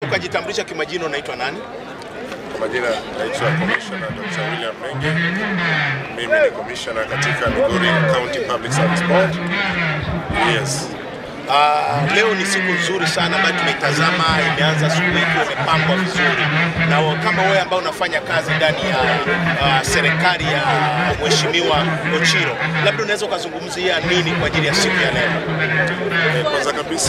Ukajitambulisha kimajina, unaitwa nani? Kwa majina naitwa Commissioner Dr. William Menge. Mimi ni commissioner katika Migori County Public Service Board. Yes. Uh, leo ni siku nzuri sana ambayo tumeitazama, imeanza siku ikiwa imepambwa vizuri, na wa- kama wewe ambao unafanya kazi ndani ya uh, serikali ya Mheshimiwa Ochiro, labda unaweza ukazungumzia nini kwa ajili ya siku ya leo? Eh, Kwanza kabisa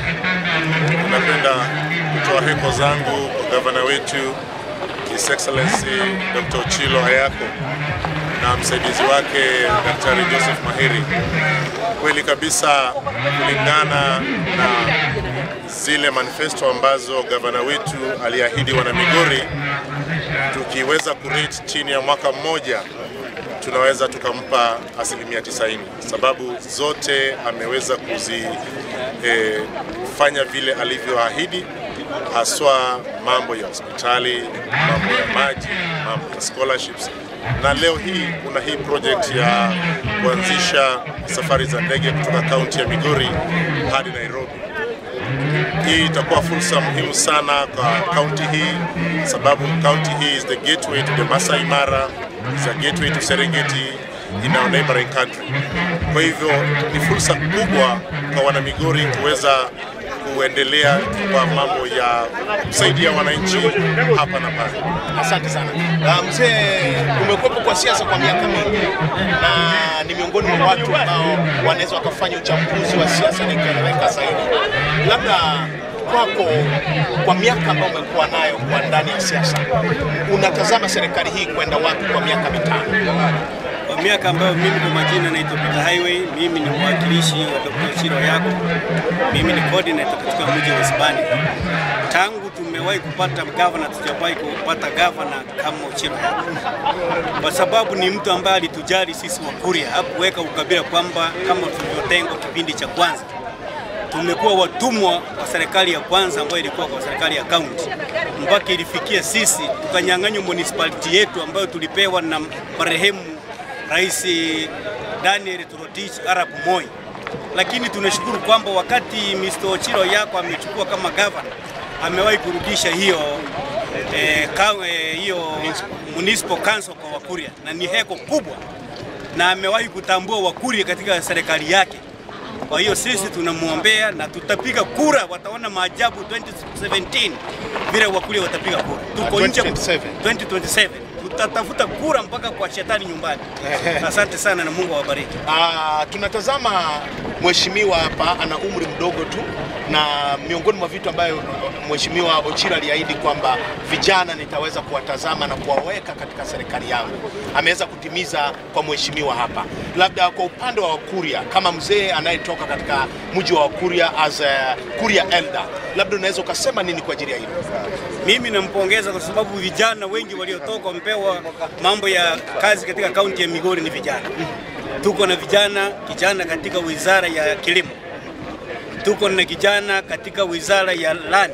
napenda kutoa heko zangu kwa gavana wetu His Excellency Dr. Ochilo Ayako na msaidizi wake Daktari Joseph Mahiri. Kweli kabisa, kulingana na zile manifesto ambazo gavana wetu aliahidi wana Migori, tukiweza kurate chini ya mwaka mmoja tunaweza tukampa asilimia 90 sababu zote ameweza kuzifanya vile alivyoahidi, haswa mambo ya hospitali, mambo ya maji, mambo ya scholarships, na leo hii kuna hii project ya kuanzisha safari za ndege kutoka kaunti ya Migori hadi Nairobi. Hii itakuwa fursa muhimu sana kwa kaunti hii, sababu kaunti hii is the gateway to the Masai Mara, is a gateway to Serengeti in our neighboring country. Kwa hivyo ni fursa kubwa kwa wanamigori kuweza kuendelea kwa mambo ya kusaidia wananchi hapa na pale. Asante sana uh, mzee, umekuwepo kwa siasa kwa miaka mingi na ni miongoni mwa watu ambao wanaweza wakafanya uchambuzi wa siasa na ikaeleweka zaidi. Labda kwako, kwa miaka ambayo umekuwa nayo kwa ndani ya siasa, unatazama serikali hii kwenda wapi kwa miaka mitano? Kwa miaka ambayo mimi kwa majina naitwa Peter Highway, mimi ni mwakilishi wa Dr. Chiro yako. Mimi ni coordinator katika mji wa Hispania. Tangu tumewahi kupata gavana, tujawahi kupata gavana kama Chiro yako, kwa sababu ni mtu ambaye alitujali sisi Wakuria, hakuweka ukabila kwamba kama tulivyotengwa kipindi cha kwanza tumekuwa watumwa wa serikali ya kwanza ambayo ilikuwa kwa serikali ya kaunti, mpaka ilifikia sisi tukanyang'anywa municipality yetu ambayo tulipewa na marehemu Rais Daniel Toroitich arap Moi. Lakini tunashukuru kwamba wakati Mr. Ochilo yako amechukua kama governor, amewahi kurudisha hiyo eh, ka, eh, hiyo municipal council kwa Wakuria na ni heko kubwa, na amewahi kutambua Wakuria katika serikali yake. Kwa hiyo sisi tunamwombea na tutapiga kura, wataona maajabu 2017 vile Wakuria watapiga kura. Tuko nje 2027. 2027 tutatafuta kura mpaka kwa shetani nyumbani. Asante sana na Mungu awabariki. Ah, tunatazama mheshimiwa hapa ana umri mdogo tu, na miongoni mwa vitu ambayo mheshimiwa Ochilo aliahidi kwamba vijana nitaweza kuwatazama na kuwaweka katika serikali yangu, ameweza kutimiza kwa mheshimiwa hapa. Labda kwa upande wa Wakuria, kama mzee anayetoka katika mji wa Wakuria as a Kuria elder, labda unaweza ukasema nini kwa ajili ya hilo? Mimi nampongeza kwa sababu vijana wengi waliotoka wamepewa mambo ya kazi katika kaunti ya Migori ni vijana. Tuko na vijana kijana katika wizara ya kilimo, tuko na kijana katika wizara ya land,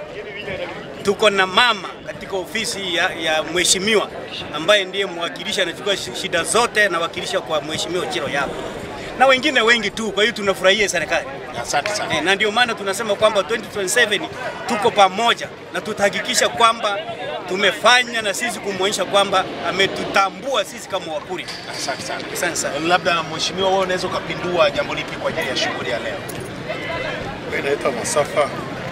tuko na mama katika ofisi ya, ya mheshimiwa ambaye ndiye mwakilishi anachukua shi- shida zote na wakilisha kwa mheshimiwa Chilo yako na wengine wengi tu. Kwa hiyo tunafurahia serikali. Asante sana. Eh, na ndio maana tunasema kwamba 2027 tuko pamoja na tutahakikisha kwamba tumefanya na sisi kumwonyesha kwamba ametutambua sisi kama Wakuria. Asante sana. Asante sana. Labda mheshimiwa, wewe unaweza ukapindua jambo lipi kwa ajili ya shughuli ya leo? Mimi naitwa Masafa,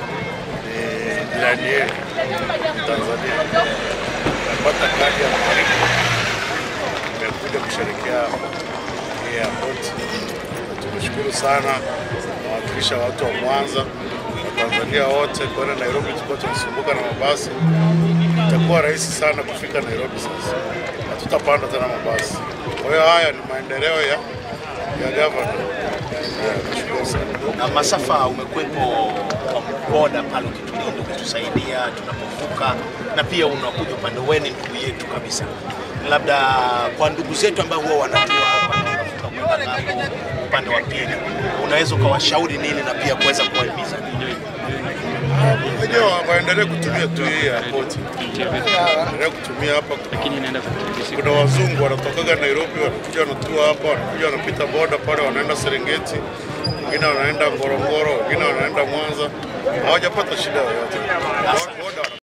ni jirani yetu Tanzania. Napata kadi ya mwaliko, nimekuja kusherekea hii airport. Na Tumeshukuru sana nawakilisha watu wa Mwanza Watanzania wote kwenda Nairobi. Tulikuwa tunasumbuka na mabasi, itakuwa rahisi sana kufika Nairobi sasa, hatutapanda tena mabasi. Kwa hiyo haya ni maendeleo ya ya gavana. Nashukuru sana. Na Masafa, umekuwepo kwa boda pale ukitulinda, ukitusaidia tunapovuka, na pia unakuja upande wenu, ndugu yetu kabisa. Labda kwa ndugu zetu ambao huwa wanatua hapa na wanavuka kwenda ng'ambo upande wa pili, unaweza ukawashauri nini na pia kuweza kuwahimiza nini? Wenyewe waendelee kutumia tu hii airport, waendelee kutumia hapa. Kuna, kuna wazungu wanatokaga Nairobi wanakuja wanatua hapa, wanakuja wanapita boda pale, wanaenda Serengeti, wengine wanaenda Ngorongoro, wengine wanaenda Mwanza. hawajapata shida yoyote. Boda